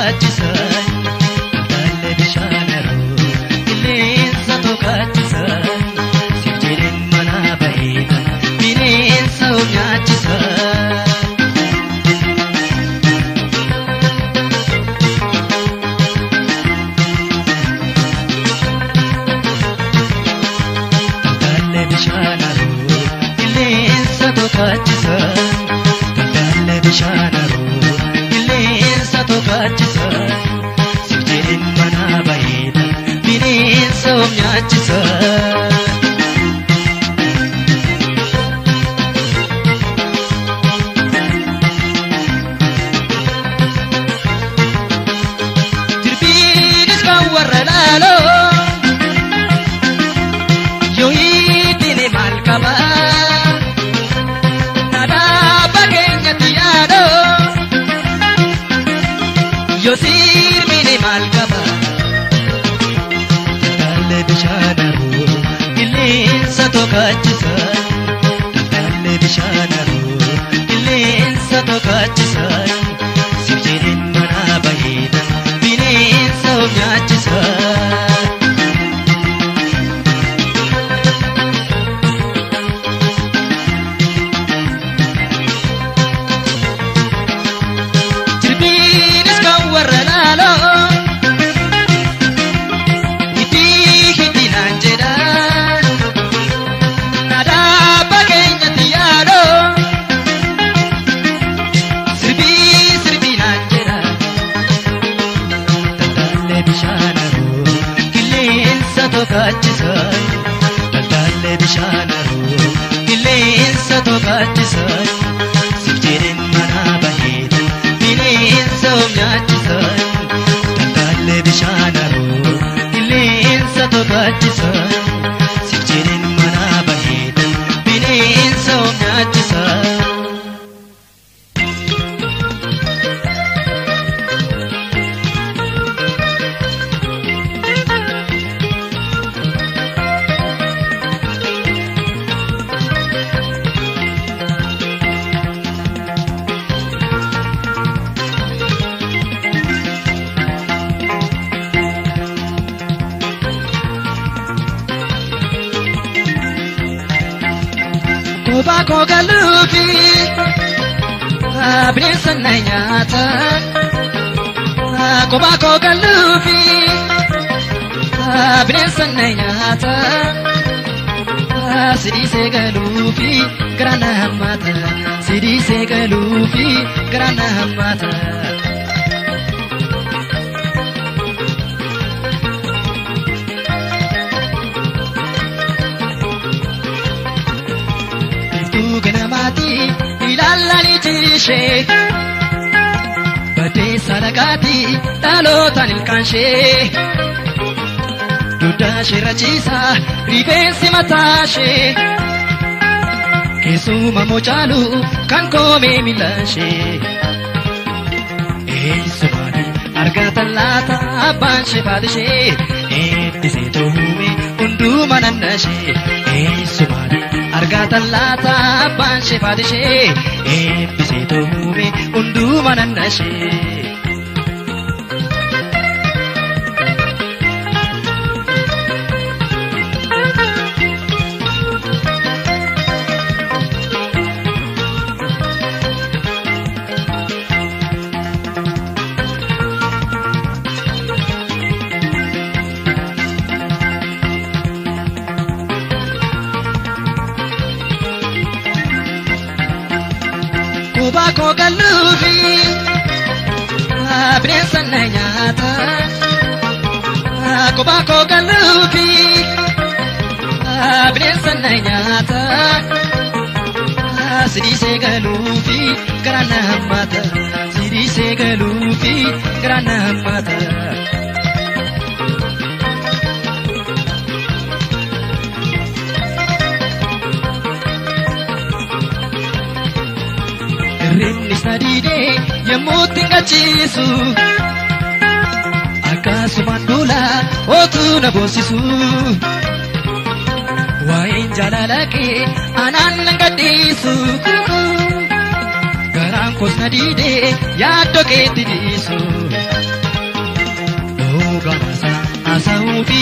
tokkaachisan Daldallee bishaan haroo qilleensa tokkaachisan Siif jedheen manaa baheetan bineensa of nyaachisan. Daldallee bishaan haroo qilleensa tokkaachisan Daldallee bishaan haroo qilleensa tokkaachisan Siif jedheen manaa baheetan bineensa of nyaachisan. Jirbiinis kan warra laaloo yoo hiitine maal qaba dhaadhaa bageenyatti yaadoo yoo sirmine maal qaba Daldallee bishaan haroo qilleensa tokkaachisan Daldallee bishaan haroo qilleensa tokkaachisan Siif jedheen manaa baheetan bineensa of nyaachisan. Jirbiinis kan warra laaloo itti hidhinaan jedhan dhaadhaa bageenyatti yaadoo sirbii sirbinaan jedhan Daldallee bishaan haroo qilleensa tokkaachisan Daldallee bishaan haroo qilleensa tokkaachisan Siif jedheen manaa baheetan bineensa of nyaachisan Daldallee bishaan haroo qilleensa tokkaachisan Siif jedheen manaa baheetan bineensa of nyaachisan. Kophaa koo galuufi bineensa na nyaata. Kophaa koo galuufi bineensa na nyaata. Sidiisee galuufi gara na hammaata. Sidiisee galuufi gara na hammaata. Biiftuu ganamaatii ilaalanii tiishee. Baddeessa dhagaatii dhalootaan ilkaanshee. Duddaa ishee rachiisaa rifeensi mataashee. Keessuma mochaalu kan koomee miilaashee. Eessumaani argatan laata abbaan ishee faatishee. Eebbisee toohume hunduma nannashee. Eessumaani argatan laata abbaan ishee faatishee. Eebbisee toohume hunduma nannashee. Kophaa koo galuufi bineensa na nyaata. Kophaa koo galuufi bineensa na nyaata. Sidiisee galuufi gara na hammaata. Sidiisee galuufi gara na hammaata. Hirribni sadiidee yommuu xingachiisu akkasumaan duula ootuu na boonsisu. Waa'een jaalala kee anaan nan gadhiisu. Garaan koos na diidee yaaddoo keetti dhiisu.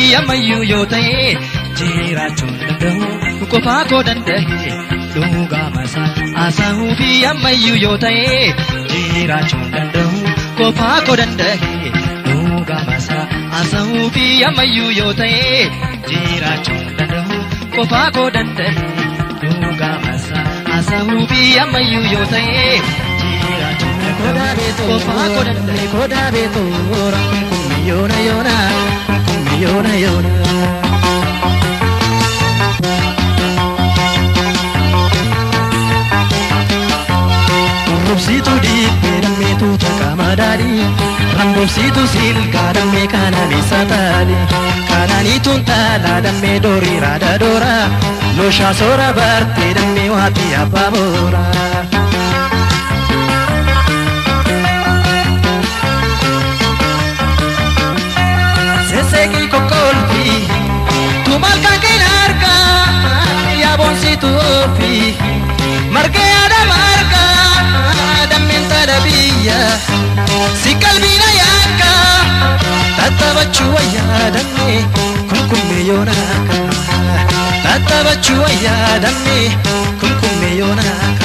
ammayyuu yoo ta'e jiraachuu danda'u qofaa koo danda'e dhugaa masaa haasa'uu fi ammayyuu yoo ta'e jiraachuu danda'u qofaa koo danda'e dhugaa masaa haasa'uu fi ammayyuu yoo ta'e jiraachuu danda'u qofaa koo danda'e dhugaa masaa haasa'uu fi ammayyuu yoo ta'e jiraachuu danda'u qofaa koo danda'e. Koda beto ora kummi yona yona kummi yona yona. Rambobsitu dibbee dammeetu takama daadhi Rambobsitu silkaa dammee kanaan isa taali Kanaaniituun taalaa dammee doorii raada doora Looshaa soora bartee dammee waati abbaa boora. Seseeki kokkolfi tumal kan keen arga yaabonsitu ofi margee ada marga dammeen tadha biyya si qalbiina yaakka tattabachuu wayyaa dammee kunkummee yoonaaka tattabachuu wayyaa dammee kunkummee yoonaaka.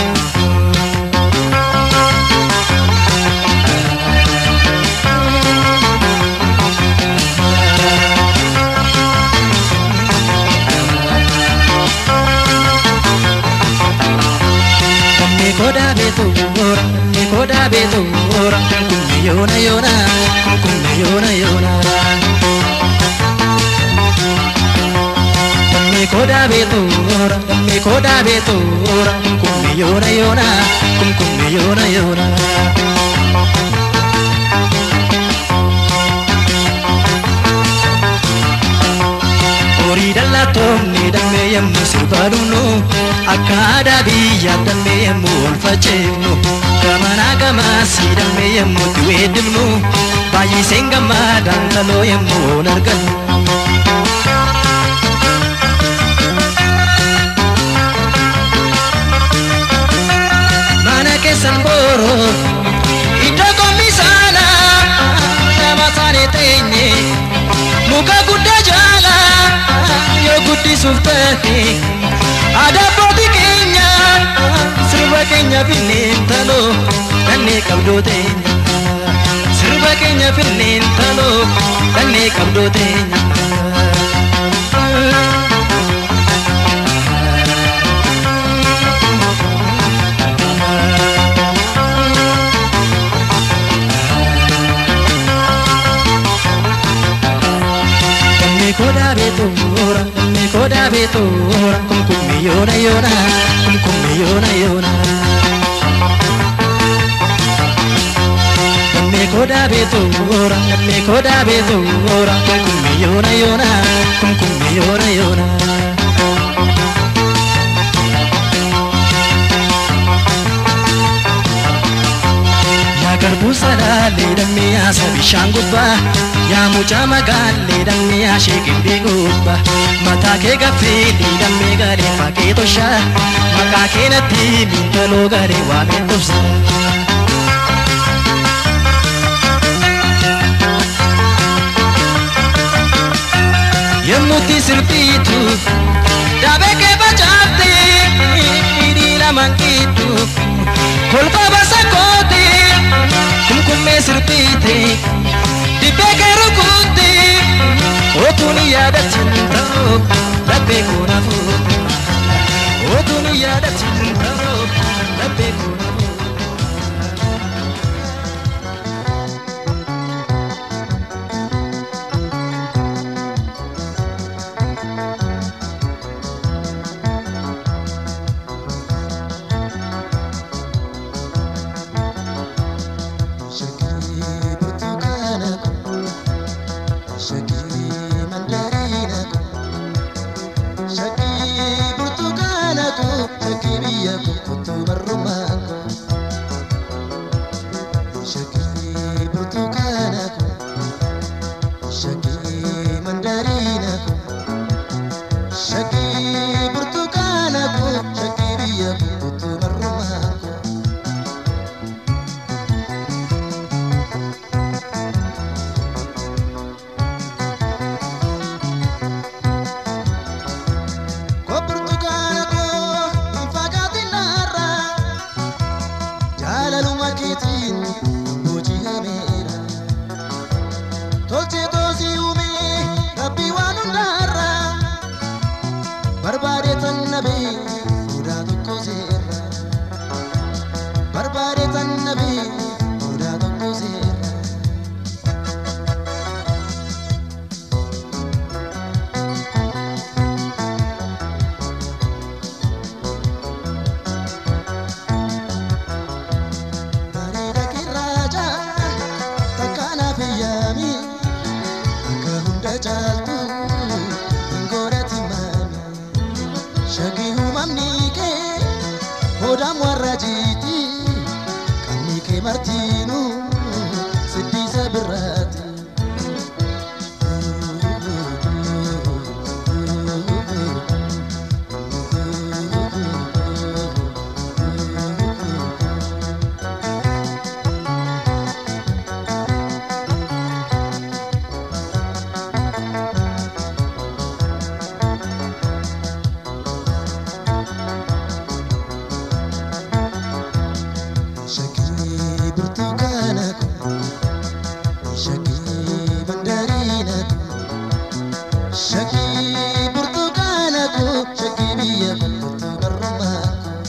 Dammi koda beetu ora, dammi koda beetu ora, kunkumme yoona yoona, kunkumme yoona yoona. Dammi koda beetu ora, dammi koda beetu ora, kunkumme yoona yoona, kunkumme yoona yoona. Horii dallatoonni dammee yemmuu sirba dhumnu akka aadaa biyyaa dammee yemmuu ol faceefnu gamanaa gamaasii dammee yemmuu itti weeddifnu baay'iseen gammadaan taloo yemmuu ol argannu. Mana keessan booroo iddoo komisaana nama saanii teenye muka guddaa jaala yoo guddisuuf ta'e aadaa abbootii keenya sirba keenya finneen taloo dannee qabdoo teenya sirba keenya finneen taloo dannee qabdoo teenya. Dammi koda beetu ora, dammi koda beetu ora, kumkummi yoona yoona, kumkummi yoona yoona. Dammi koda beetu ora, dammi koda beetu ora, kumkummi yoona yoona, kumkummi yoona yoona. Yaa garbuu sadaalee dammee yaasa bishaan gubbaa Yaa mucaa magaalee dammee yaashee gimbii gubbaa Mataa kee gaffeelee dammee garee fakkee toshaa Maqaa kee natti miidhaloo garee waamee tubsaa. Yemmuutti sirbiitu daabee kee facaafte hidhii lamaan gidduu kolfa basa kooti kumkummee sirbiite dibbee kee rukutte otuun yaadatin ta'oo laphee koona fuute otuun yaadatin ta'oo laphee koona fuute. Shakii burtukaana kun, shakii mandariina kun, shakii burtukaana kun, shakii biyya kun kutuu barrumaa kun. tolchee toosii uumee rabbii waan hundaarra barbaade tan nabee mudaa tokko seerra barbaade tan nabee mudaa tokko seerra. bareeda kirraacha takkaanaaf iyyaami akka hunda caaltu hin godhati maami shagii uumamni kee hoodaan warra jiiti qabni kee martiinu siddiisa birraati. Shakii burtukaana kun shakii mandariina kun shakii burtukaana kun shakii biyya kun burtukarrumaa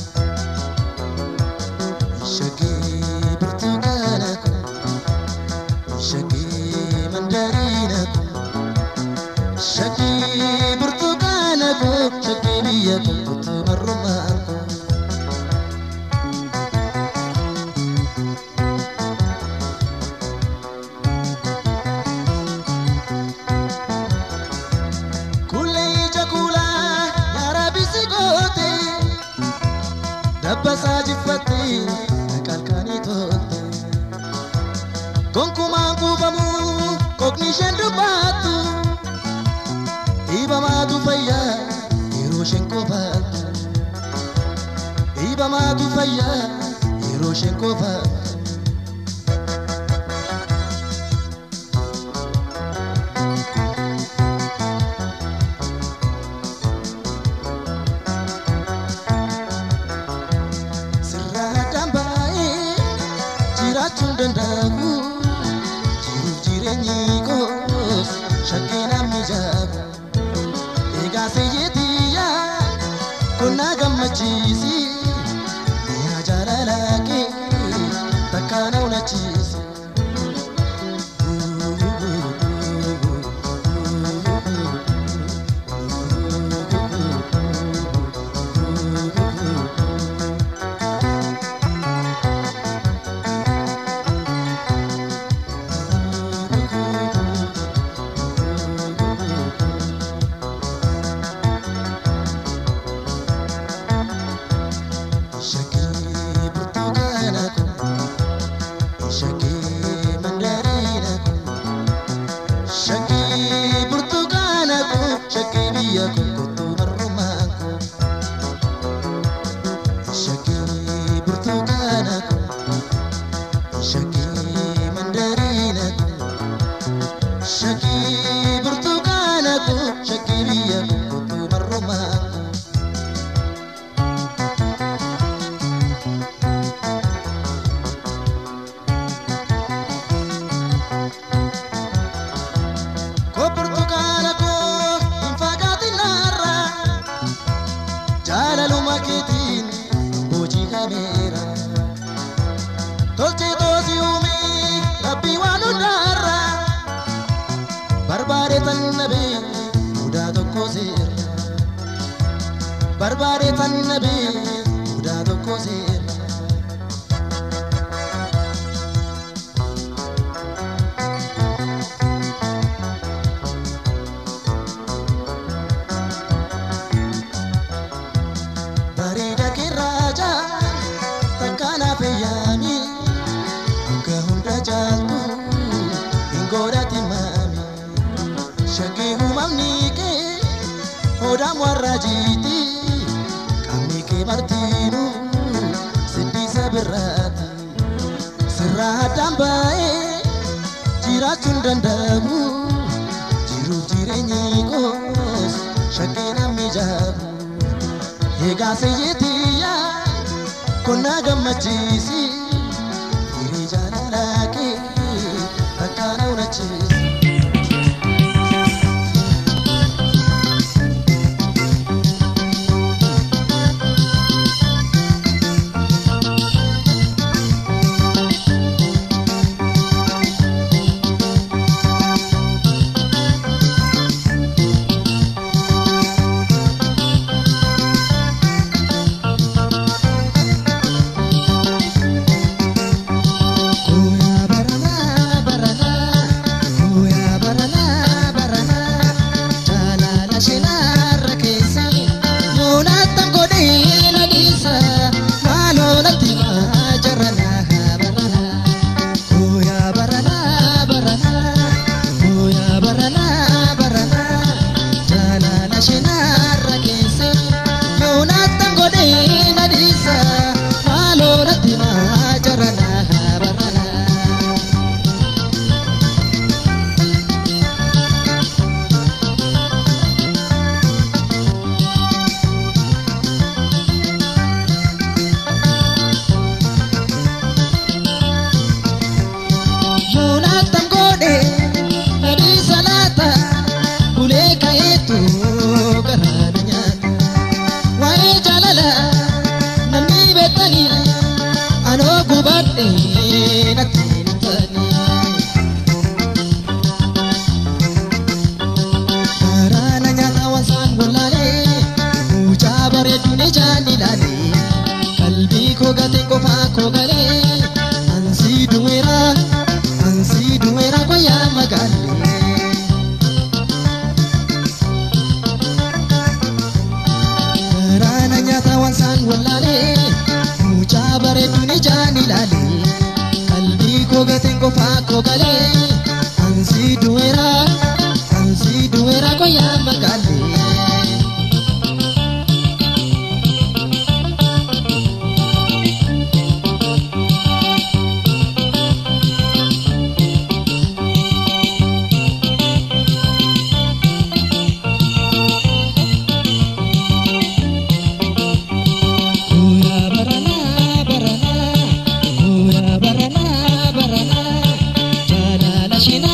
kun shakii burtukaana kun shakii mandariina kun shakii burtukaana kun shakii biyya kun burtukarrumaa kun. Kulee ija kulaa yaara bisi goote dabbasaa jiffatte qalqanii toolte gonkumaan kuufamu kokni isheen dubbattu dhiibamaatu fayyaa yeroo isheen qofaattu dhiibamaatu fayyaa yeroo isheen qofaattu. sirraa addaan baay'ee jiraachuun danda'amu jiruuf jireenyi koos shakkii namni jaabu egaa seeyyeetiyyaa kun na gammachiisi mi'a jaalalaa kee takka na unachiisi. Shakii burtukaana kun shakii mandariina kun shakii burtukaana kun shakii biyya kun kottuu marrumaa kun shakii burtukaana kun shakii mandariina kun shakii burtukaana kun shakii biyya kun kottuu marrumaa kun. Ko burtukaana koo hin fagaatin narra jaalaluma keetiin boojii kameera tolchee toosii uumee rabbii waan hundaarra barbaade tan nabee mudaa tokko seera barbaade tan nabee mudaa tokko seera. bareeda kirraacha takkaanaaf iyyaami akka hunda caaltu hin godhati maami shakkii uumamni kee hoodaan warra jiiti qabni kee martiinu siddiisa birraati sirraa addaan baay'ee jiraachuun danda'amu jiruuf jireenyi koos shakkii namni jaabu egaa seeyyeetiyyaa kun na gammachiisi firii jaalalaa kee takka na unachiisi.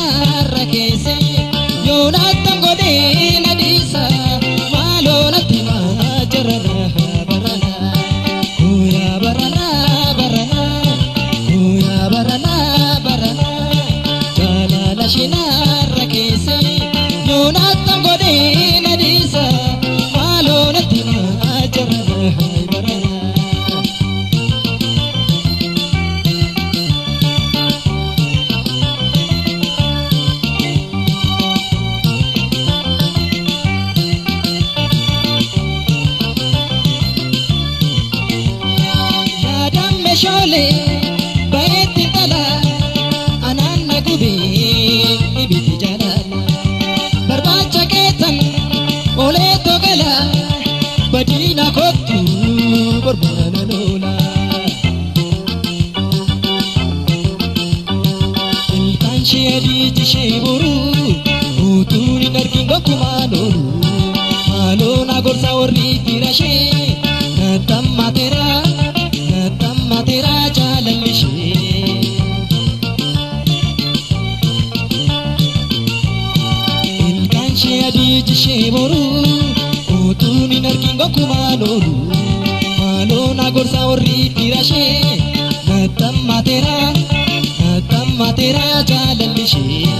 shinarra keesse yoonattan godhee na dhiisa maaloo natti maa jarana barana kuyaa barana barana kuyaa barana barana jaalala shinarra keesse yoonattan godhee na dhiisa maaloo natti maa jarana barana. yaadaan meeshaalee bareetti dhala anaan na gubee ibiti jaalala barbaacha keetan olee togala badiina kottu borbora loola ilkaan ishee adiiti ishee boruu utuun hin argin gokkumaan oolu maaloo na gorsa warri fira ishee natammatera natammatera jaalalli ishee ilkaan ishee adiiti ishee boruu utuun hin argin gokkumaan oolu maaloo na gorsa warri fira ishee natammatera natammatera jaalalli ishee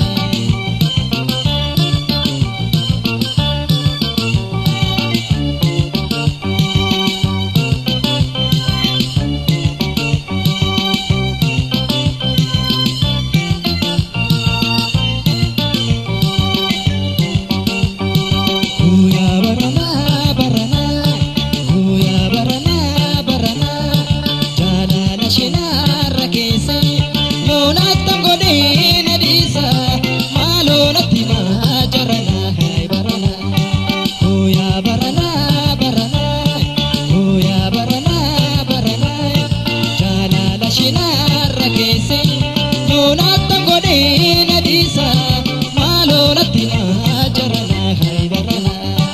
Kuya barana barana kuya barana barana jalala shinarra keessa yoonattan godhee na dhiisa maaloo natti maa jarana hai barana kuya barana barana kuya barana barana jalala shinarra keessa yoonattan godhee na dhiisa maaloo natti maa jarana hai barana.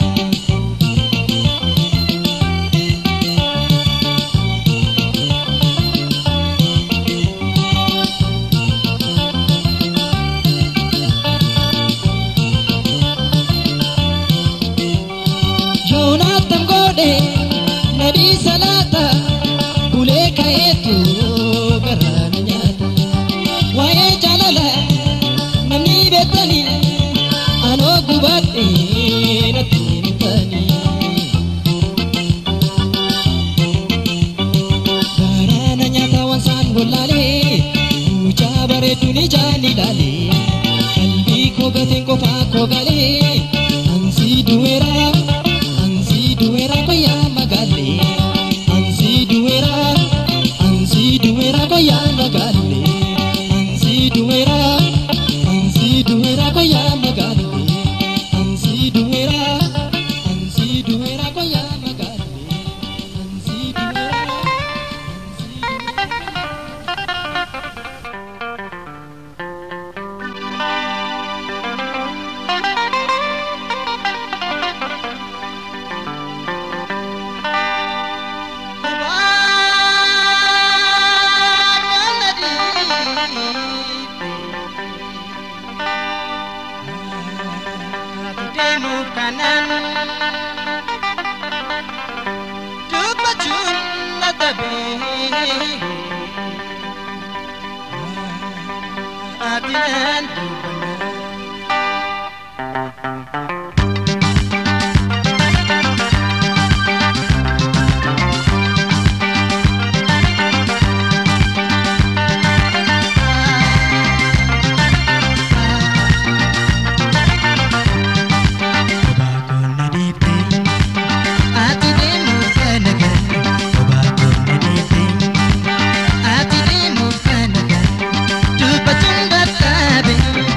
Yoonatan godhe nadii salaata bulee ka'eetu garaana nyaata waa'ee jaalala namni beektani anoo gubadhe natti himtani garaana nyaata wansaan gollaalee mucaa bareedduun ijaan ilaalee qalbii koo gateen qofaa koo galee ansi duweeraa ansi duweeraa koyaa magaalee ansi duweeraa ansi duweeraa koyaa magaalee ansi duweeraa ansi duweeraa koyaa magaalee ansi duweeraa ansi duweeraa koyaa magaalee ansi duweeraa ansi duweeraa. deemuuf kanan dubbachuun na dabee ati nan dubbanna Obaakonna dhiibbee ati deemuuf kana ganna obaakonna dhiibbee ati deemuuf kana ganna dubbachuun dadhabe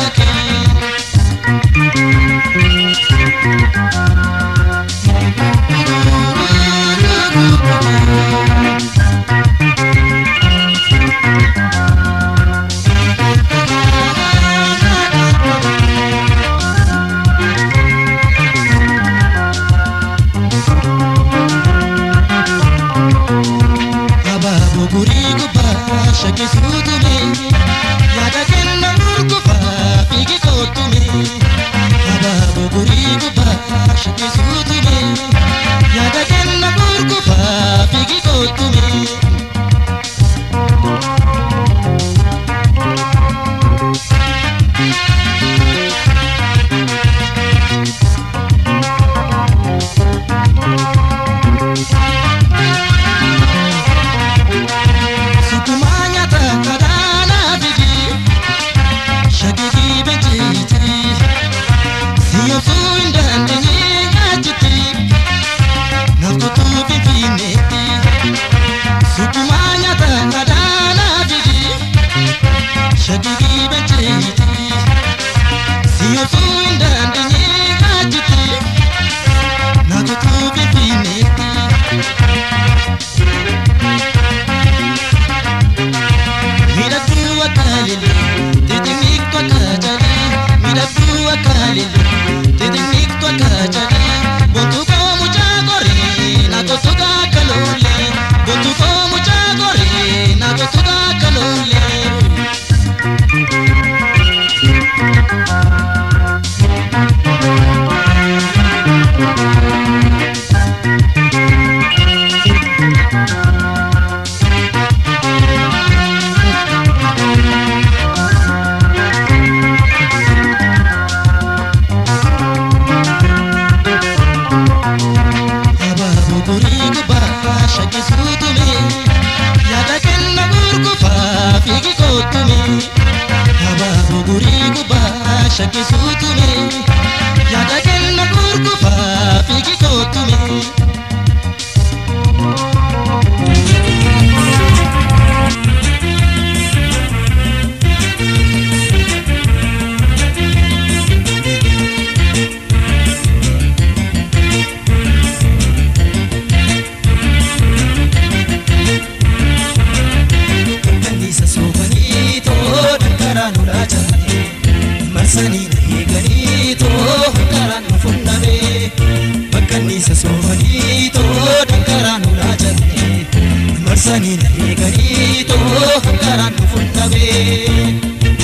akka lillee xixiqqeektu akka jalee miidhagduu akka lillee xixiqqeektu akka jalee bontuu koo mucaa koree na tuttuqa akka lollee bontuu koo mucaa koree na tuttuqa akka lollee. Abaaboo borii gubbaa shakkisuu tume yaada kenna gurgufaa fiigi kootume. Abaaboo borii gubbaa shakkisuu tume yaada kenna gurgufaa fiigi kootume. Kanniisa soofanii too dankaraan ulaa jaallee marsanii na eeganii too dankaraan nu funnamee bakkanniisa soofanii too dankaraan ulaa jaallee marsanii na eeganii too dankaraan nu funnamee.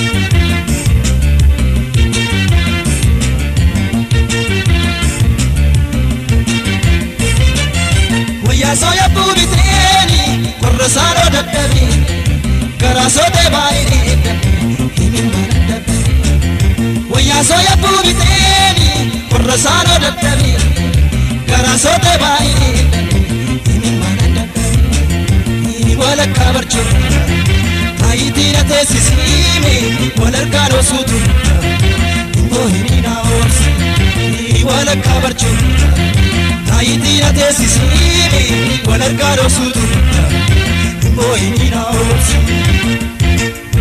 Wayyaa sooya buubiteeni warra saanoo dadhabee garaa sootee baay'ee himin mana dadhabee. Wayyaa sooya buubiteeni warra saanoo dadhabee garaa sootee baay'ee himin mana dadhabee. Walakkaa barchuu taayitii na teessisiime walharkaan osuutu immoo himiina oolsi walakkaa barchuu. Taayitii na teessisiime walharkaan osuutu immoo himiina oolsi.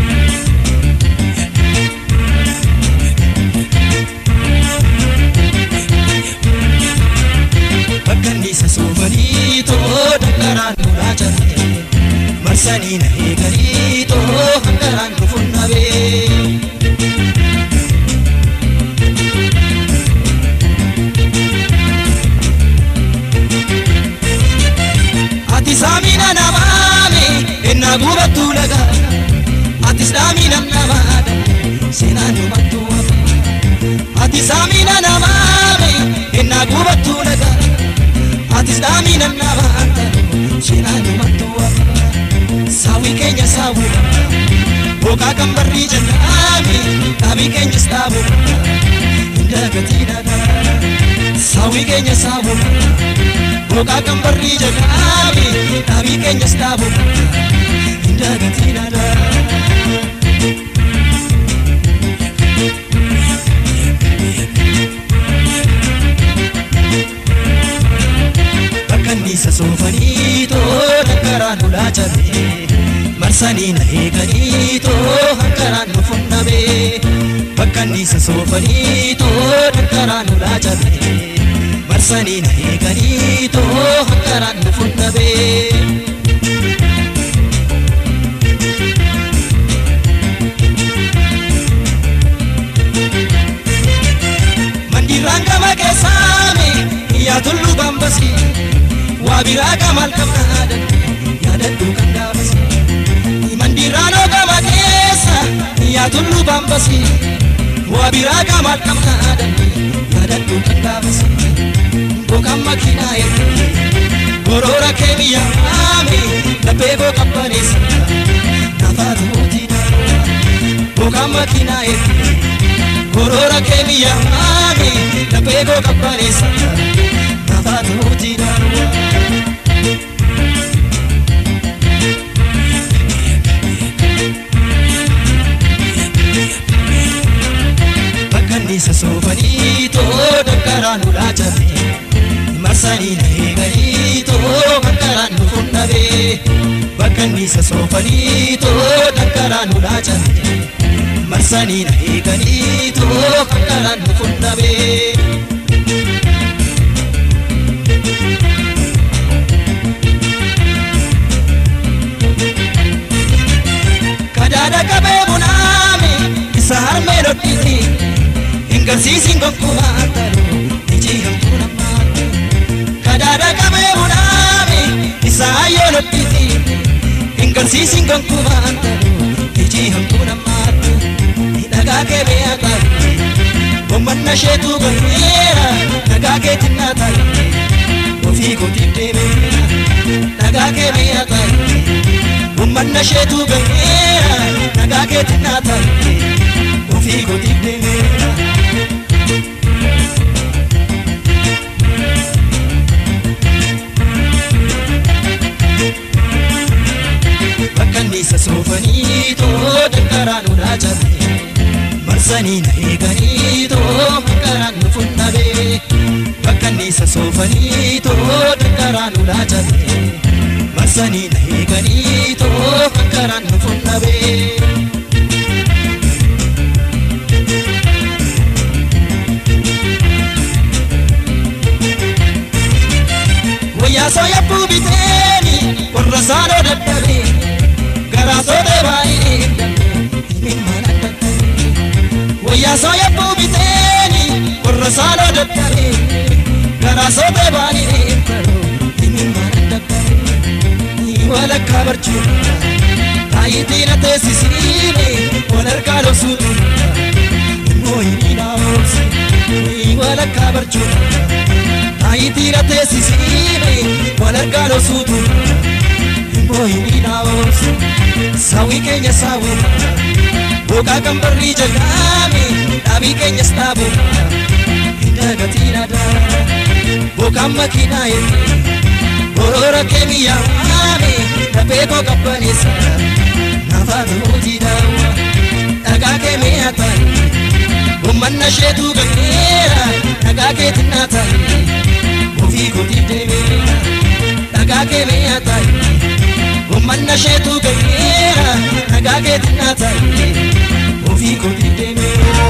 Bakkanniisa soofanii too dankaraan nulaa jarte marsanii na eeganii too hankaraan nu funnabee. Ati saamina namaame ennaa gubattu laga ati saamina namaadha seenaan dhumattu hafa. Ati saamina namaame ennaa gubattu laga ati saamina namaadha seenaan dhumattu hafa. Saawwi keenya saawwi bokaa kan barrii jennaame dhaabii keenyas dhaabu hindagatii dhagaa. Saawwi keenya saawwi bokaa kan barrii jennaame dhaabii keenyas dhaabu hindagatii dhagaa. Bakkanniisa soofanii too dankaraan ulaa jabee marsanii na eeganii too hankaraan nu funnamee bakkanniisa soofanii too dankaraan ulaa jabee marsanii na eeganii too hankaraan nu funnamee. Mandiiraan gama keessaame yaa tulluu bambasi waa biraa gamal qabnaadan yaadadhu kan gaafasi. Mandiiraan gama keessa yaa tulluu bambasi waa biraa gamal qabnaadan yaadadhu kan gaafasi. Bokaan makiinaa ergee goroora kee biyya haame laphee koo qabbaneessa nafaatu mootii naannoo. Bokaan makiinaa ergee goroora kee biyya haame laphee koo qabbaneessa nafaatu mootii naannoo. Bakkanniisa soofanii too dankaraan ulaa jabee marsanii na eeganii too dankaraan nu funnabee bakkanniisa soofanii too dankaraan ulaa jabee marsanii na eeganii too dankaraan nu funnabee. Kadaada qabee ammee dhodhisi hin garsiisin gonkumaa taru iji hamtuu namaa kadaadha qabee bunaami isaa yoo dhodhisi hin garsiisin gonkumaa taru iji hamtuu namaa dhagaa kee beeyaa taru Gommanna sheetu gommeera dhagaa kee tinnaa taru ofii kootiif deemeera dhagaa kee beeyaa taru Gommanna sheetu gommeera dhagaa kee tinnaa taru ofii kootiif deemeera. Bakka nisa soofanii too dankaraan ulaa cabee. marsanii na eeganii too dankaraan nu funnabee bakka nisa soofanii too dankaraan ulaa cabee marsanii na eeganii too dankaraan nu funnabee. Wayyaa sooya buubiteeni warra saanoo dadhabee garaa sootee baay'ee hin mana dadhabee. Wayyaa sooya buubiteeni warra saanoo dadhabee garaa sootee baay'ee hin mana dadhabee. Walakkaa barcuudha taayitii na teessisiine wal harkaa dhoksuutu immoo hin dhaabamsi walakkaa barcuudha. Ayitiin teessisiine wal argaa dhoksuutu immoo hin dhaabamsu sawii keenya saawuu boqaa kan barrii jalqaame dhaabii keenyas dhaabu hin dagatiin aadaa boqaan makiinaa eebbee boroora kee yaame dafee koo qabbaneessa naafaa ta'uutii daawwa dhagaa kee mi'a ta'e ummanna sheetuu ganneera dhagaa kee tinnaa ta'e ofii kootiif deemeera dhagaa kee mi'a ta'e ummanna sheetuu ganneera dhagaa kee tinnaa ta'e ofii kootiif deemeera.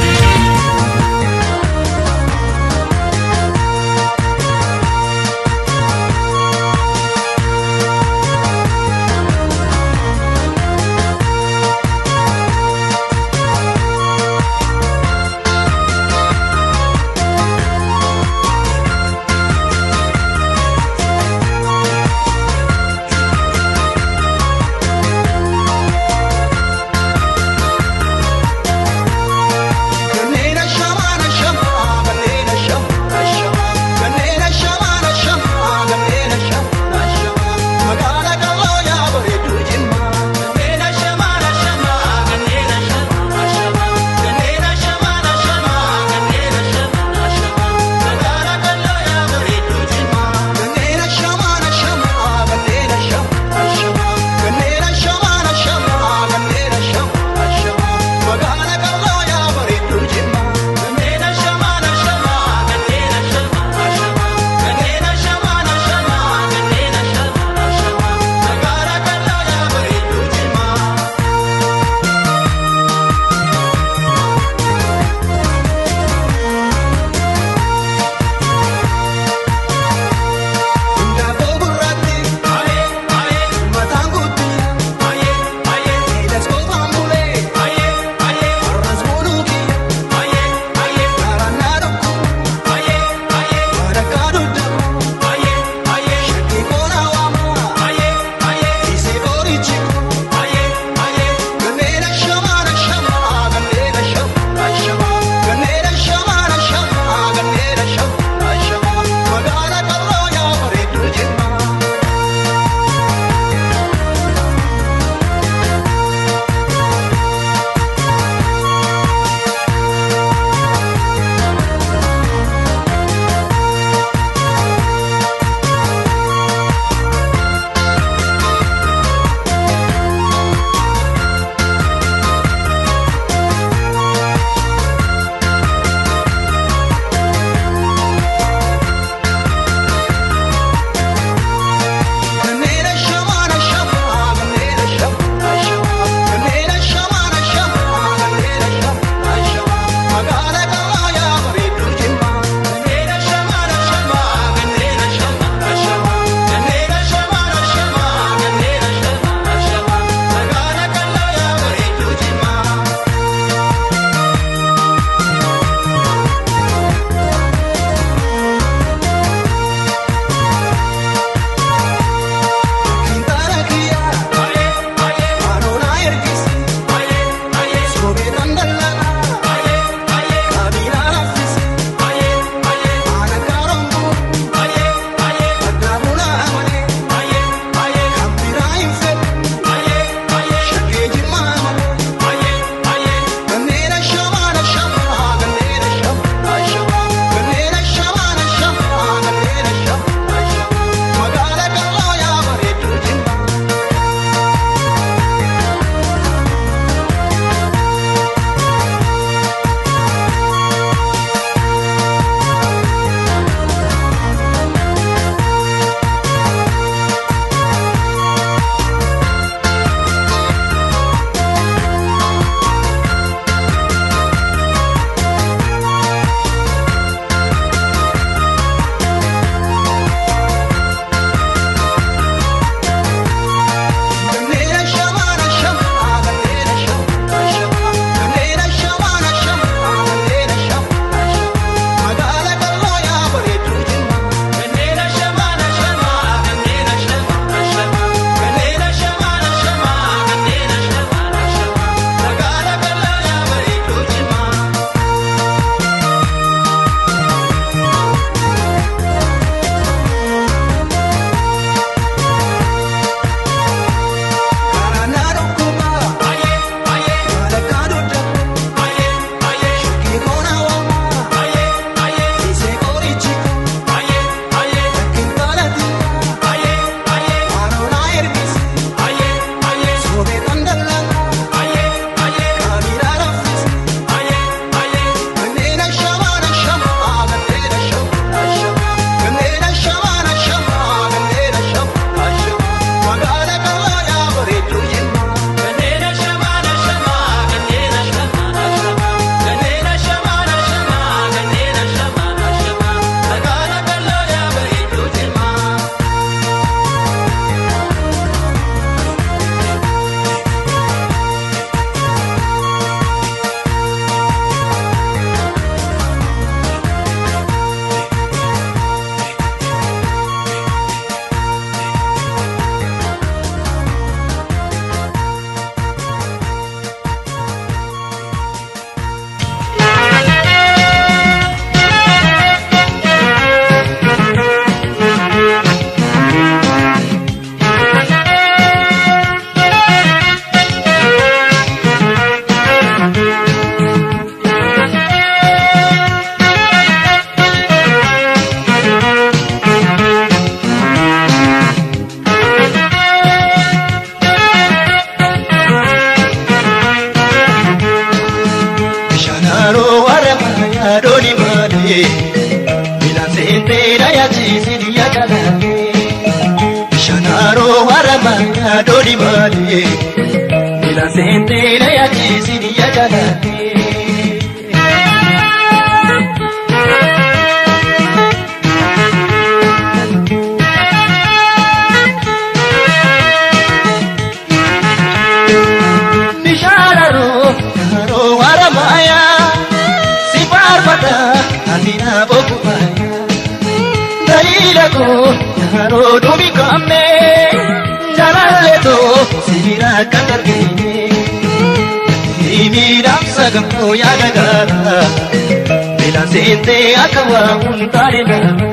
yaadoni malee milaan seentee dhayaachiisni yaadalalee shanaaroo harama yaadoni malee milaan seentee dhayaachiisni yaadalalee. Bishaanaroo yaaroo haramaya si faarfata anina bokumaaya daliila koo yaaroo dubi kamme jaalalletoo sibiira kan argine miidhamsa gamoo yaada gaara miilaan seentee akka waa hundaane gaara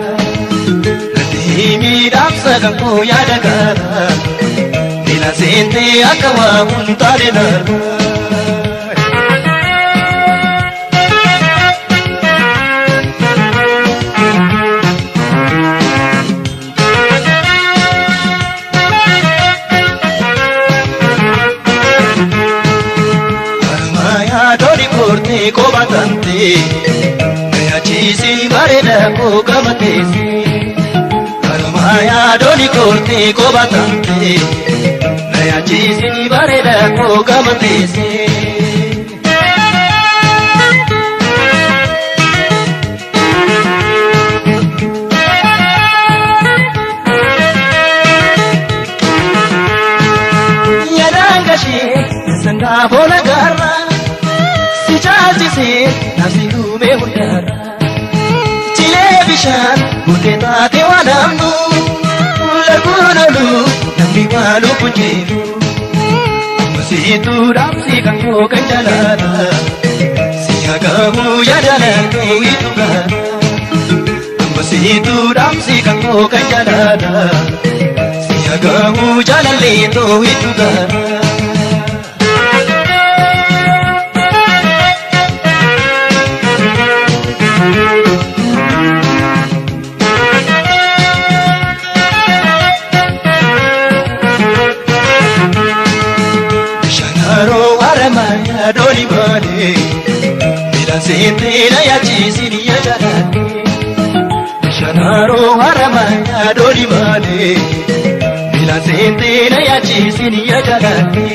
miidhamsa gamoo yaada gaara. Bila sente akawa untare narwa Armaya dori korte ko batante Maya chisi bareda ko kamatesi Armaya dori korte ko batante Naya chisi bareda ko kamatesi Yadangashi sanga bona garra si chaalchise nafsi dhume hundarra Chilee bishaan buddeen taate waan hamnu larguun olu namni waan lubbuun jiru Musiituu dhaabsi kan koo kan jalaala si hagamu yaadalan koo itugaala Ambasiituu dhaamsi kan koo kan jalaala si hagamu jaalallee koo itugaala. Shanaroo haramaya dooni baane miidhaan seentee na yaachisi ni yaajalaate. Shanaroo haramaya dooni baane miidhaan seentee na yaachisi ni yaajalaate.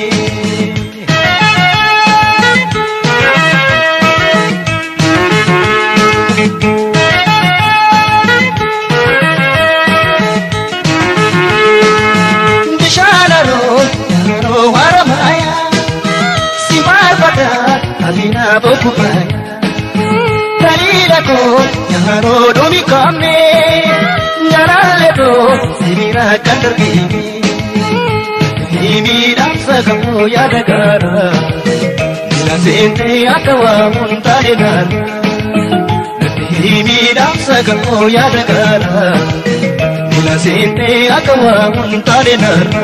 Bishaanaroo yaaroo haramaya si maarfata abina bokkubaya. Dalila ko yaaroo dhumi qabne nyaaraalee koo sirira kan dargine. Miidhamsa kamuu yaada gaara mila seentee akka waamuun taane gaara. Miidhamsa kamuu yaada gaara mila seentee akka waamuun taane gaara.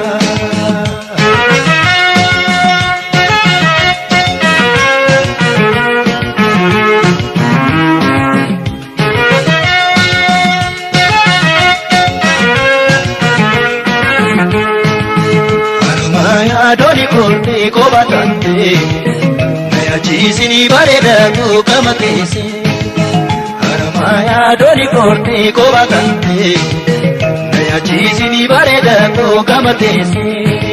Harmaya doli kolte ko batante Naya chisini bareda ko kamatese Harmaya doli kolte ko batante Naya chisini bareda ko kamatese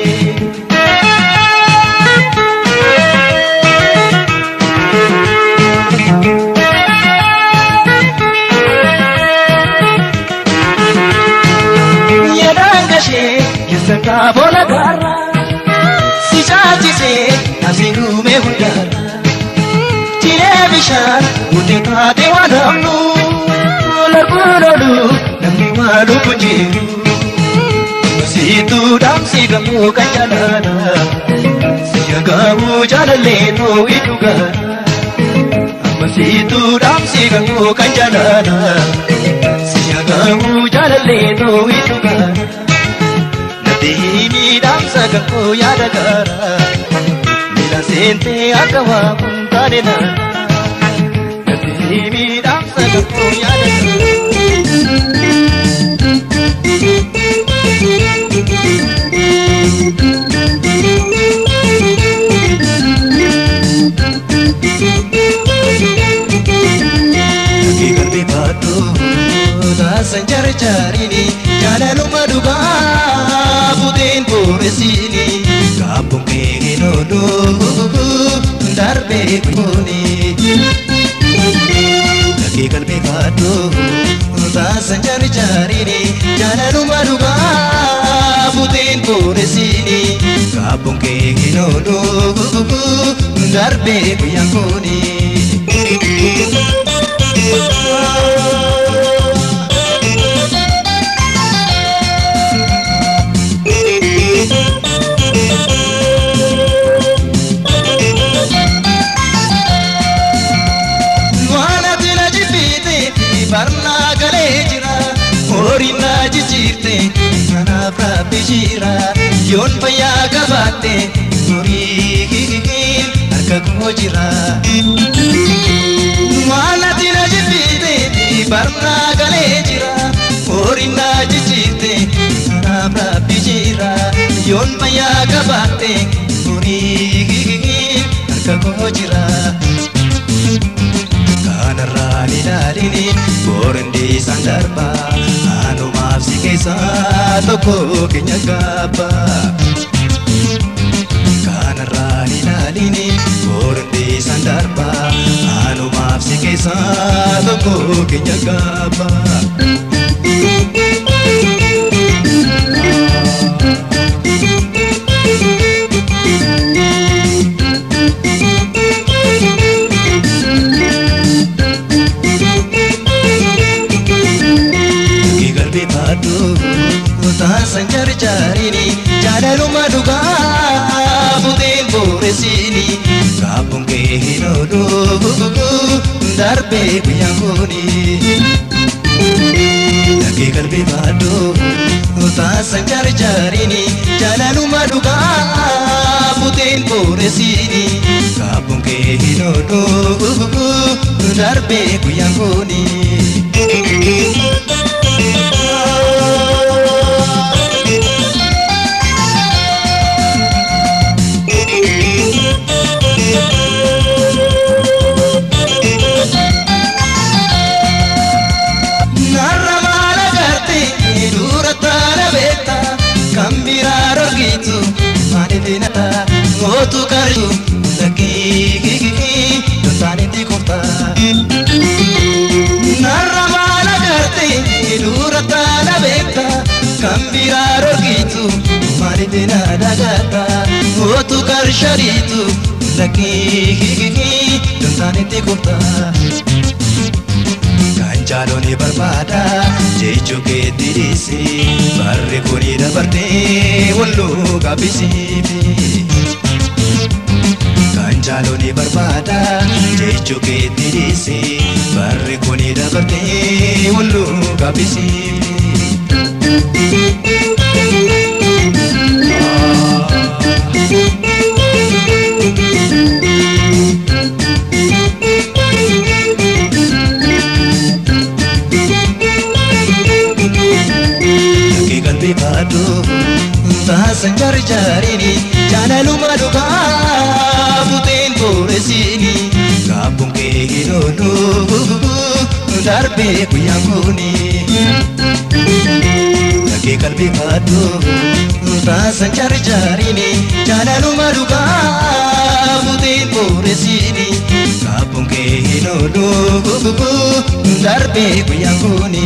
Yedangashe yesanga bola gara si chaachise asiin uume hundaara. Jiree bishaan uti taate waan hamnu larbuu lolu namni waan lubbuu jiru. Masiituu dhaamsi gamoo kan jalaala siya gamoo jaalallee too iddoo gaara. Masiituu dhaamsi gamoo kan jalaala siya gamoo jaalallee too iddoo gaara. Nadiini dhaamsa gamoo yaada gaara. Mila seentee akka waa kun taane naana. Nadiini dhaamsa gamoo yaada gaara. Fakkii qalbii baadhuu taasan jarjarini jaalaluma dhugaa buteen booresiini kaabboon kee hin oolu darbee kuni. Fakkii qalbii baadhuu taasan jarjarini jaalaluma dhugaa buteen booresiini kaabboon kee hin oolu darbee guyyaa kuni. Waan ati na jibbite barnaa galee jira horiin na jijjiirte kanaaf rabbi jira yoon fayyaa qabaatte horii harka koo jira. Waan ati na jibbite barnaa galee jira horiin na jijjiirte kanaaf rabbi jira yoon fayyaa qabaatte horii harka koo jira. Kanarraan ilaalini boorandi isaan darba anumaaf si keessaa tokko keenya gaabba. Kanarraan ilaalini boorandi isaan darba anumaaf si keessaa tokko keenya gaabba. Fakkii qalbii baadhuu taasan jarjaarini jaalaluma dhugaa buteen booresiini hinoonu darbee guyyaan kuni. Dhagee qalbii baaduu taasan jaarjaariini jaalaluma dhugaa buteen booresiini kaabboon kee hinoonu darbee guyyaan kuni. Narra maala garte dura taara beekta kan biraa dorgitu maaliif nata mootu karju lakkii dontaanitti kofta. Narra maala garte dura taara beekta kan biraa dorgitu maaliif na dagata mootu karshariitu lakkii dontaanitti kofta. Kan jaaloni barbaada jechuu keetti dhiisi barri kuni dabartee walluu gabbisiifi. Kan jaaloni barbaada jechuu keetti dhiisi barri kuni dabartee walluu gabbisiifi. Dhagee qalbii baaduu taasan jaarjaariini jaalaluma dhugaa buteen booresiini kaabboon kee hinoonu darbee guyyaan kuni. Dhagee qalbii baaduu taasan jaarjaariini jaalaluma dhugaa buteen booresiini kaabboon kee hinoonu darbee guyyaan kuni.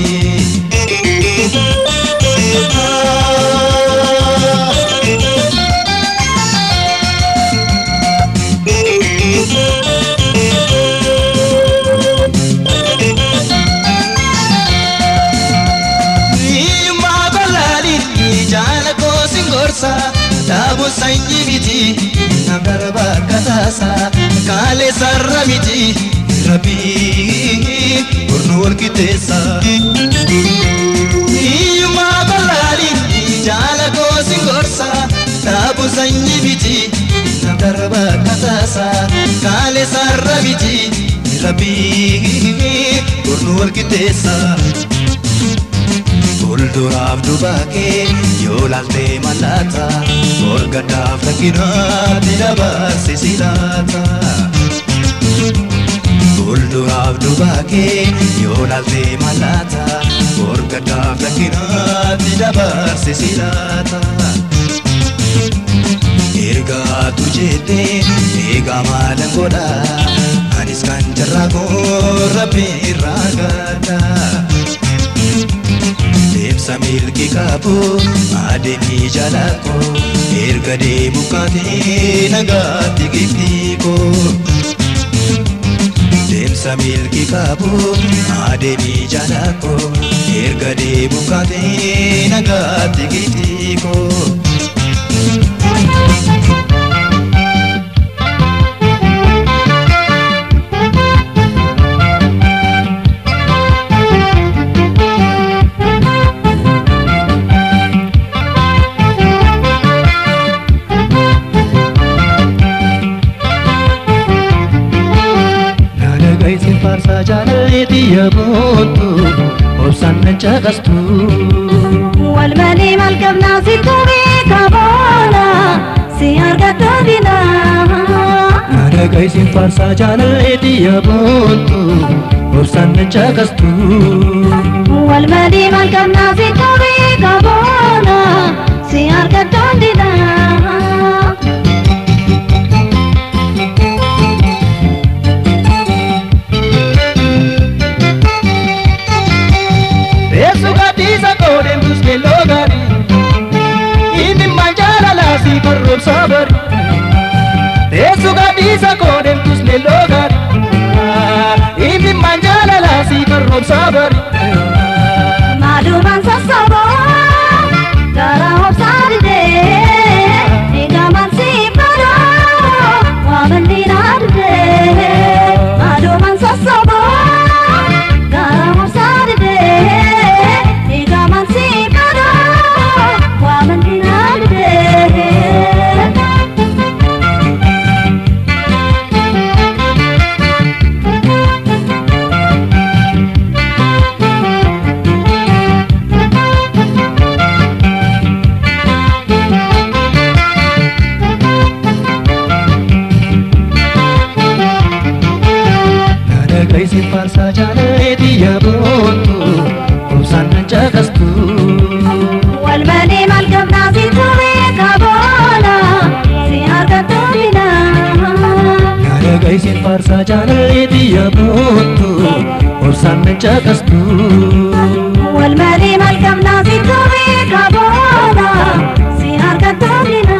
Hiyyummaa bal'aadhiin jaala koosin gorsa dhaabuun sanyii miti nam darba akka taasa kaalee sarara miti rabbii kurnu wal qixxeessa. Hiyyummaa bal'aadhiin jaala koosin gorsa dhaabuun sanyii miti nam darba akka taasa kaalee sarara miti rabbii kurnu wal qixxeessa. Fuulduraaf dubaakee yoo laaltee mallaata morgaddaaf rakkinaatti dabarsisi laata. Fuulduraaf dubaakee yoo laaltee mallaata morgaddaaf rakkinaatti dabarsisi laata. Ergaatu jettee eegaa maalan godha anis kan jarraa koo rabbi irraa gadda. Deemsa milki qabu adeemii jalako erga deemu kaatee nagaatti giftiiko. Deemsa milki qabu adeemii jalako erga deemu kaatee nagaatti giftiiko. Naana gaisin faarsaa jaalaleeti yaabootu obsaan nan caqastu. والمالي مالكبنا سيتو بيكا بولا سي أرقدو دينا Naana gaisin faarsaa jaalaleeti yaabootu obsaan nan caqastu. والمالي مالكبنا سيتو بيكا بولا سي أرقدو دينا Yesu gadhiisa qoodeen buskeelloo gaarii inni manjaala laasii korroobsaa bari. Yesu gadhiisa qoodeen buskeelloo gaarii inni manjaala laasii korroobsaa bari. Maduman sassabo Gara hobsaadide Egaman siifado Waabandinaadide gaisin faarsaa jaalalee yaabootu obsaan nan caqastu. Walmalee maal qabnaa si ture qaboona si argattu bina. Yaada gaisin faarsaa jaalalee yaabootu obsaan nan caqastu. Walmalee maal qabnaa si ture qaboona si argattu bina.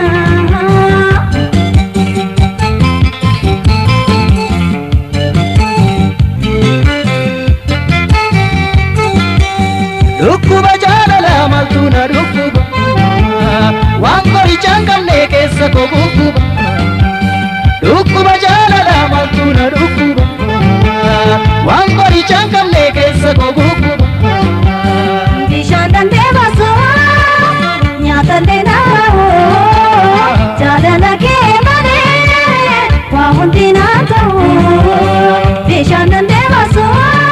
Dhukkuba jaalala maaltu na dhukkuba waan qorichaan qabne keessa koo gugguba. Dhukkuba jaalala maaltu na dhukkuba waan qorichaan qabne keessa koo gugguba. Bishaan dandee baasuu nyaata illee naawoo jaalala kee malee waa hundi naa ta'u. Bishaan dandee baasuu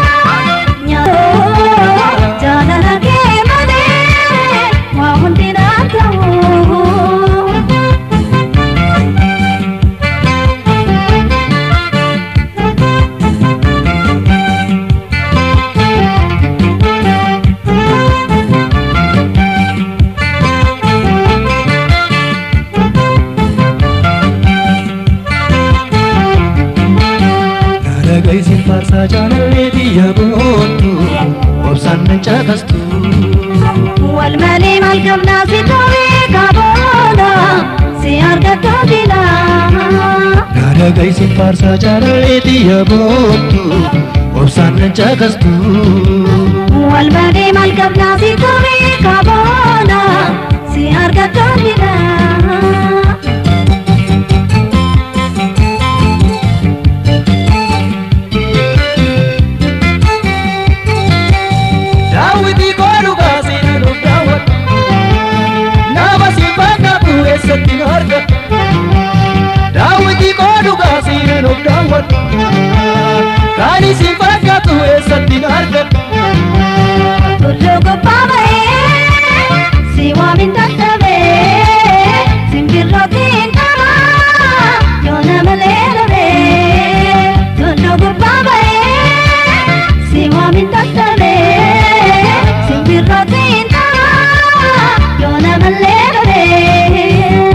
nyaata jaalala kee malee waa hundi naa ta'u. Yaada gaisin faarsaa jaalalee biyya boontu obsaan nan caqastu. Walmalee maal qabnaa si ture qaboona si argattu bina. Yaada gaisin faarsaa jaalalee biyya boontu obsaan nan caqastu. Walmalee maal qabnaa si ture qaboona si argattu bina. Daawwitii koo dhugaa seenaa nuuf daawwata. Nama si fakkaatu eessatti nu argata. Daawwitii koo dhugaa seenaa nuuf daawwata. Kan isin fakkaatu eessatti nu argata. Tulluu gubbaa ba'ee si waamin dadhabee simbirrootiin dhabaa yoo nama leelamee. Tulluu gubbaa ba'ee si waamin dadhabee simbirrootiin dhabaa yoo nama leelamee.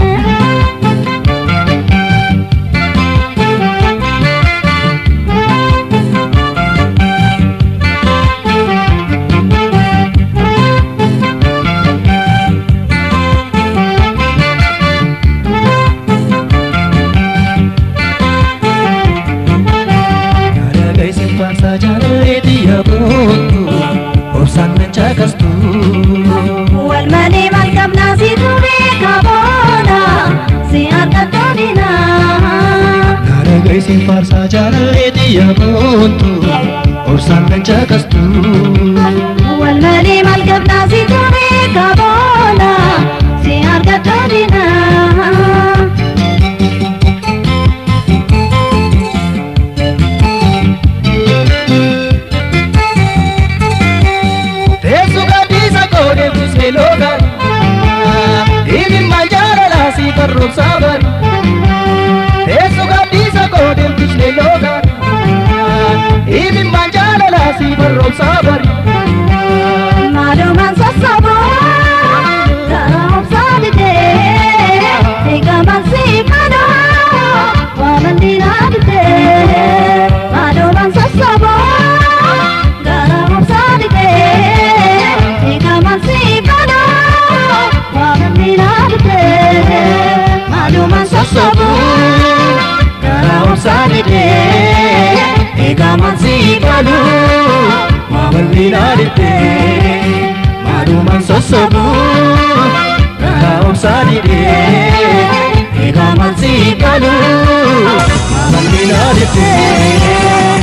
Yaada gaisin faarsaa jaalalee biyya boontu obsaan nan caqastu. Walmalee maal qabnaa si ture qaboona si argattu bina. Yaada gaisin faarsaa jaalalee biyya boontu obsaan nan caqastu. Walmalee maal qabnaa si ture qaboona si argattu bina. Teessu gadhiisa koo deebisee loogaan. Dhimma jaalalaa si farroobsaa bari. Teessu gadhiisa koo deebisee loogaan. Dhimma jaalalaa si farroobsaa bari. Maalumaan sassaaboo karaa obsaa didee eegamaan si kadhaa waaman diinaa didee maalumaan sassaaboo karaa obsaa didee eegamaan si kadhaa waaman diinaa didee maalumaan sassaaboo karaa obsaa didee eegamaan si kadhaa. Maamalli naaditee maalumaan sossobuu karaa obsaa didee eegamaan si galuu maamalli naaditee.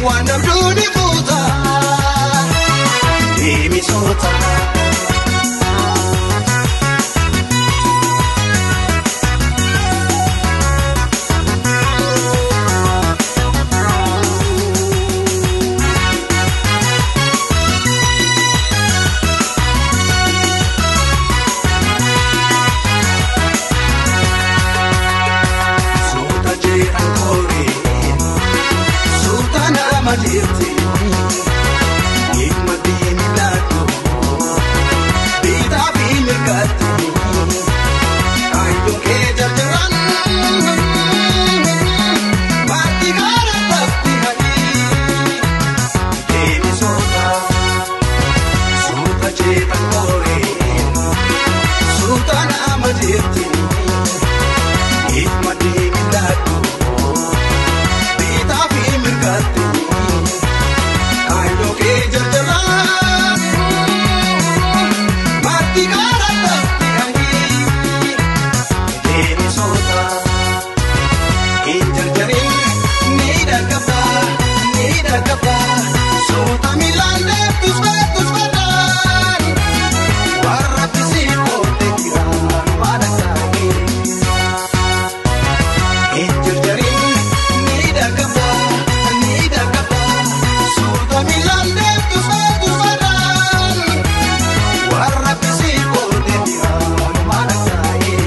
waan dhabduu ni fuuta deemisoota. Suuta jeeqan kooree suuta nama jirti dhimma diimi laatu biitaa fi mirgaatti kaayyoo kee jarjaran maatii gaara tafti hadii deemi soota suuta jeeqan kooree suuta nama jirti. Hikma deemi laatu biitaa fi mirgaatti kaayyoo kee jarjaraan maatii gaara tafti hangii deemi soota hin jarjarin ni dhaggabba ni dhaggabba soota miilaan deebtus beektus badaan warra bisii koote jiraan waan akkaanii. Injirjarin ni dhagaba ni dhagaba suuta miilaan deemtu beektu badaan warra bisii koote biraan maal taa'ee.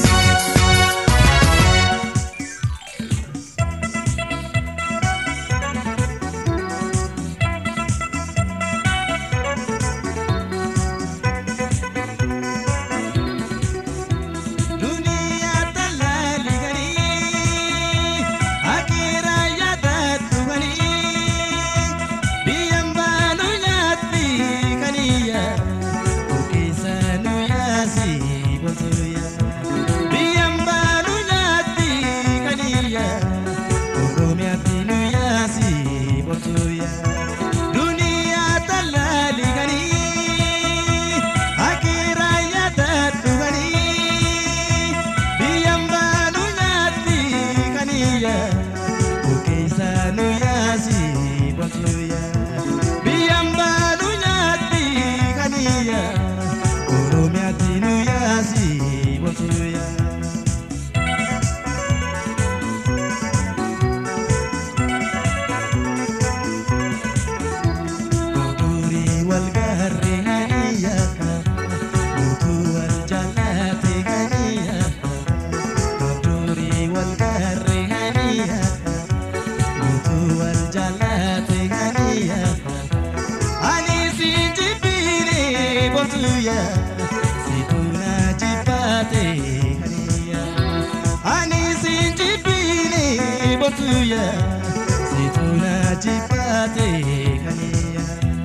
Duniyaa talaali ganii akeera yaadatu ganii biyyaan baanu nyaatti kaniyya ogeessa nu yaasi bosoya biyyaan baanu nyaatti kaniyya oromiyaatti nu yaasi bosoya duniyaa talaali ganii akeera yaadatu ganii. Biyyaan baanu nyaatti kaniyya ogeessa nu yaasi bosoya. Biyyaan baanu nyaatti kaniyya oromiyaatti nu yaasi bosoya. Durii wal gaarree haniyyaka Guutuu wal jaallate ganiyaka Durii wal gaarree haniyyaka Guutuu wal jaallate ganiyaka Ani si jibbine botuya Situna jibbaate ganiyya Ani si jibbine botuya Situna jibbaate ganiyya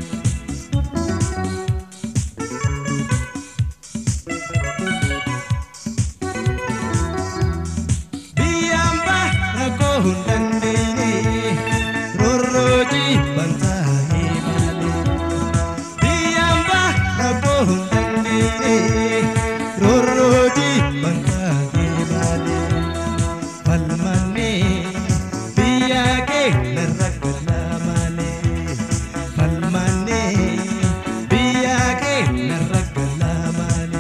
Biyamba rakkoo hin dandeenye rorrooji bantaa eemale. Biyamba rakkoo hin dandeenye rorrooji bantaa eemale. Falmanne biyya kee narra gala malee. Falmanne biyya kee narra gala malee.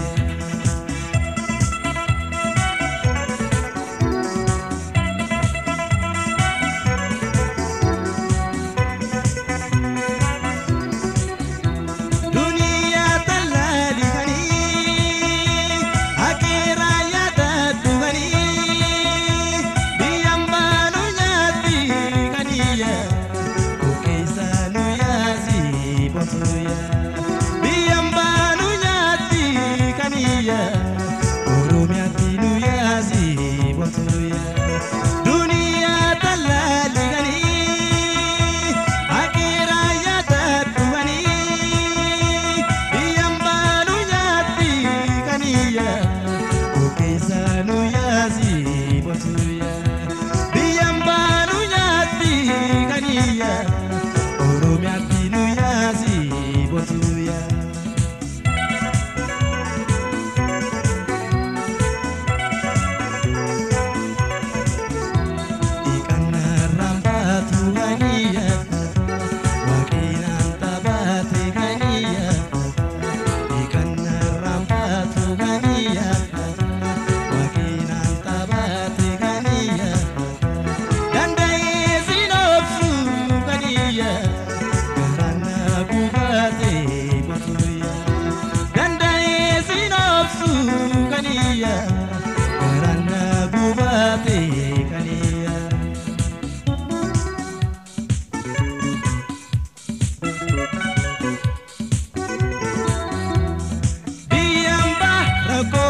Duniyaa talaali ganii akeera yaadatu ganii biyyaan baanu nyaatti kaniyya ogeessa nu yaasi bosoya. Biyyaan baanu nyaatti kaniyya oromiyaatti nu yaasi bosoya. Duniyaa talaali ganii akeera yaadatu ganii biyyaan baanu nyaatti kaniyya ogeessa nu yaasi bosoya. Biyyaan baanu nyaatti kaniyya oromiyaatti nu yaasi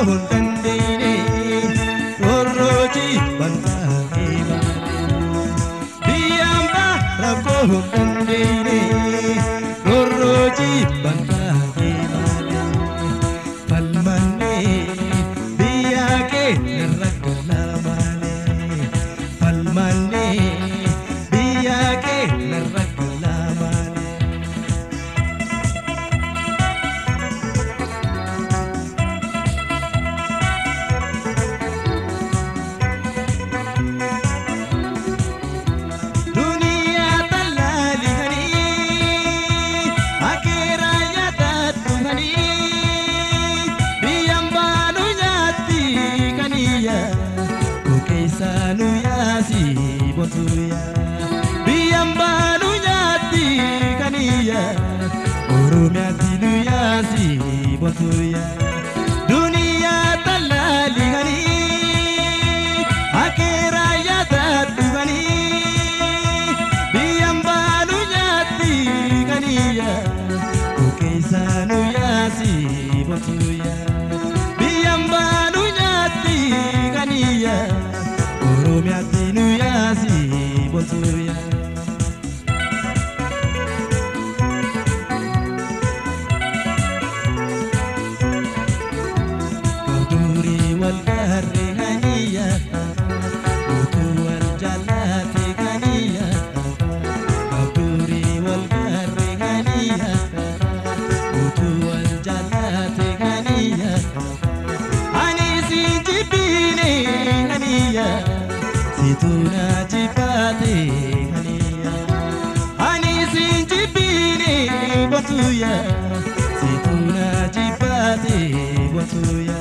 hin dandeenye roorroojii bantaa'ee baane biyyaan baa rakkoo hin dandeenye roorroojii bantaa'ee baane falmannee biyya kee narra galaamaane falmannee biyya kee narra galaamaane. Duniyaa tallaaliganii akeeraa yaadaddumanii biyyaan baanu nyaatti kaniyya kokeessaa nu yaasi botuya biyyaan baanu nyaatti kaniyya oromiyaatti nu yaasi botuya duniyaa tallaaliganii akeeraa yaadaddumanii biyyaan baanu nyaatti kaniyya kokeessaa nu yaasi botuya biyyaan baanu nyaatti kaniyya oromiyaatti nu yaasi botuya. Durii wal gaarree kaniyya utuu wal jaallate kaniyya Durii wal gaarree kaniyya utuu wal jaallate kaniyya Ani si jibbiine kaniyya situu na jibbaate kaniyya Ani si jibbiine botuya situu na jibbaate botuya.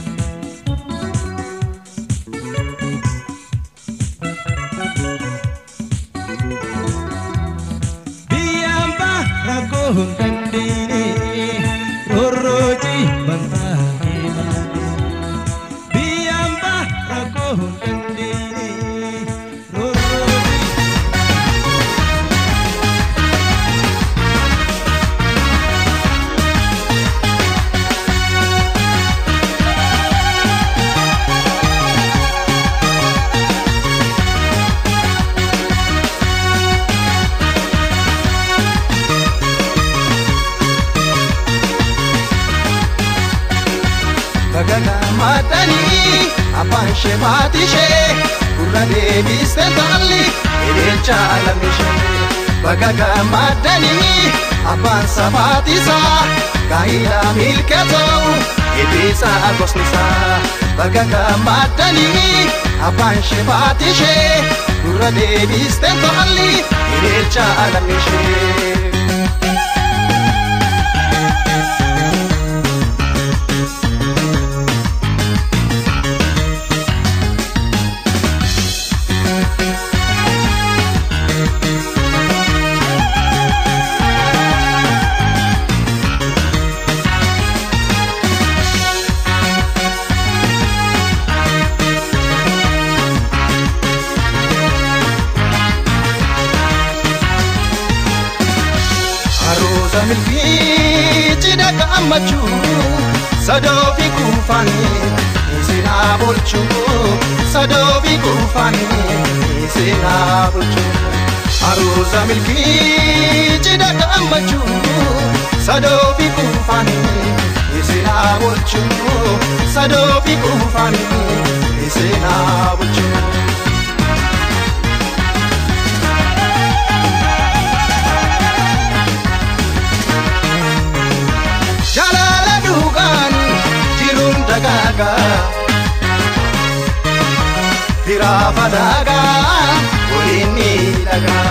biyyaan baa rakkoo hin dandeenye roorroojii bantaa'ee baane biyyaan baa rakkoo hin dandeenye roorroojii. Gagagamadanii abbaan ishee maatii ishee gurra deebiste taalli hiriircha lamishee Gagagamadanii abbaan sabaatii isaa gaa'ila milkee ta'u iblisa gosni isaa Gagagamadanii abbaan ishee maatii ishee gurra deebiste taalli hiriircha lamishee. Aroosa milkii cidha gammachuu sadoo fi kuufanii isinaa bulchuu sadoo fi kuufanii isinaa bulchuu. Aroosa milkii cidha gammachuu sadoo fi kuufanii isinaa bulchuu sadoo fi kuufanii isinaa bulchuu. Jaalala dhugaan jiruun dagaagaa Firaa fadaagaa waliin miidhagaa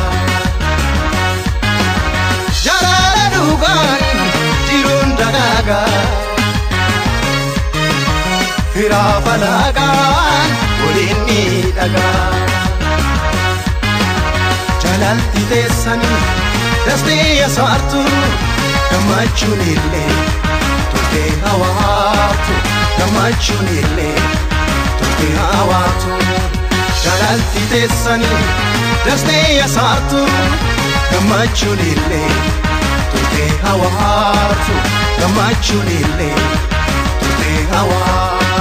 Jaalala dhugaan jiruun dagaagaa Firaa fadaagaa waliin miidhagaa Jaalalti teessanii dastee yasaartuu gammachuun illee turtee hawaatu gammachuun illee turtee hawaatu jaalalti teessanii dastee yasaartu gammachuun illee turtee hawaatu gammachuun illee turtee hawaatu.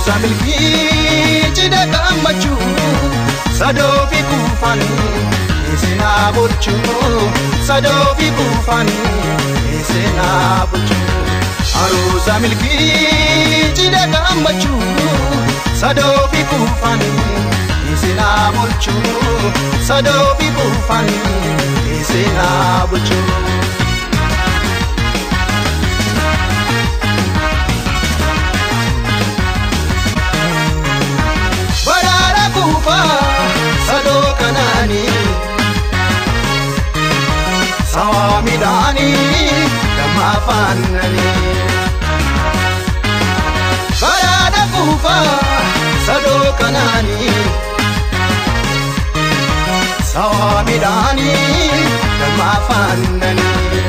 Aruusa milkii cidha gammachuu sadoo fi kuufanii seenaa bulchuu sadoo fi kuufanii seenaa bulchuu. Aruusa milkii cidha gammachuu sadoo fi kuufanii seenaa bulchuu sadoo fi kuufanii seenaa bulchuu. Baraara kuufaa sadoo kanaanii sawaa midhaanii damma afaananii. Baraara kuufaa sadoo kanaanii sawaa midhaanii damma afaananii.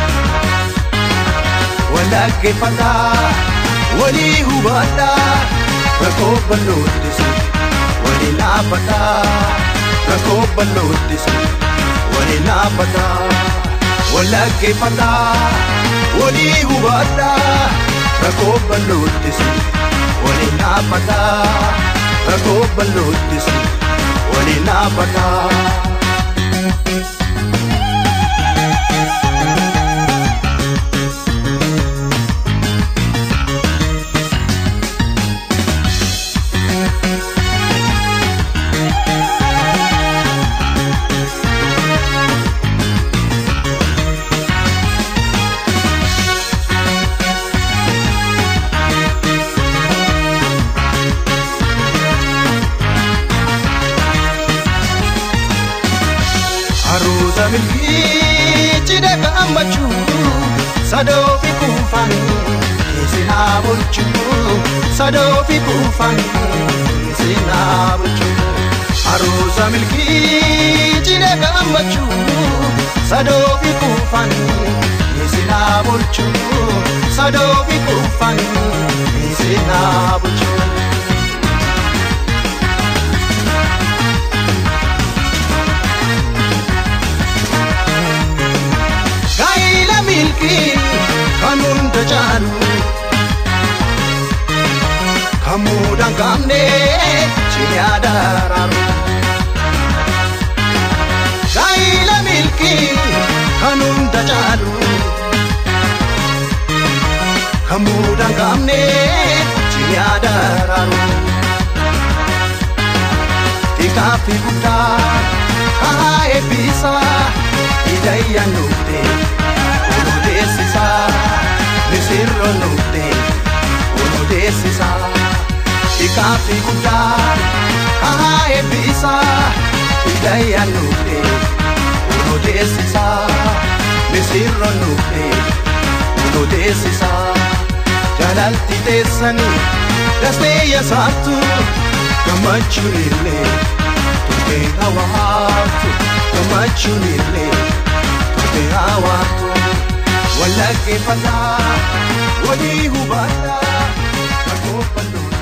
Walaggeeffataa walii hubadhaa rakkoo bal'oottisi walii laaffataa rakkoo bal'oottisi walii laaffataa walaggeeffataa walii hubadhaa rakkoo bal'oottisi walii laaffataa rakkoo bal'oottisi walii laaffataa. Aruusa milkii cidha gammachuu sadoo fi kuufanii seenaa bulchuu sadoo fi kuufanii seenaa bulchuu. Aruusa milkii cidha gammachuu sadoo fi kuufanii seenaa bulchuu sadoo fi kuufanii seenaa bulchuu. Gaa'ila milkii kan hunda caalu kan muudaan qabne ciniyaa daraaru. Gaa'ila milkii kan hunda caalu kan muudaan qabne ciniyaa daraaru. Xiqqaa fi guddaa haa eebbisaa hidayyaa nuufte odeessisaa misirro nuufte odeessisaa xiqqaa fi guddaa haa eebbisaa hidayyaa nuufte odeessisaa misirro nuufte odeessisaa jaalalti teessanii dastee yasaattu gammachuun illee turtee hawaatu gammachuun illee turtee hawaatu wallaggeeffataa walii hubadhaa rakkoo bal'oo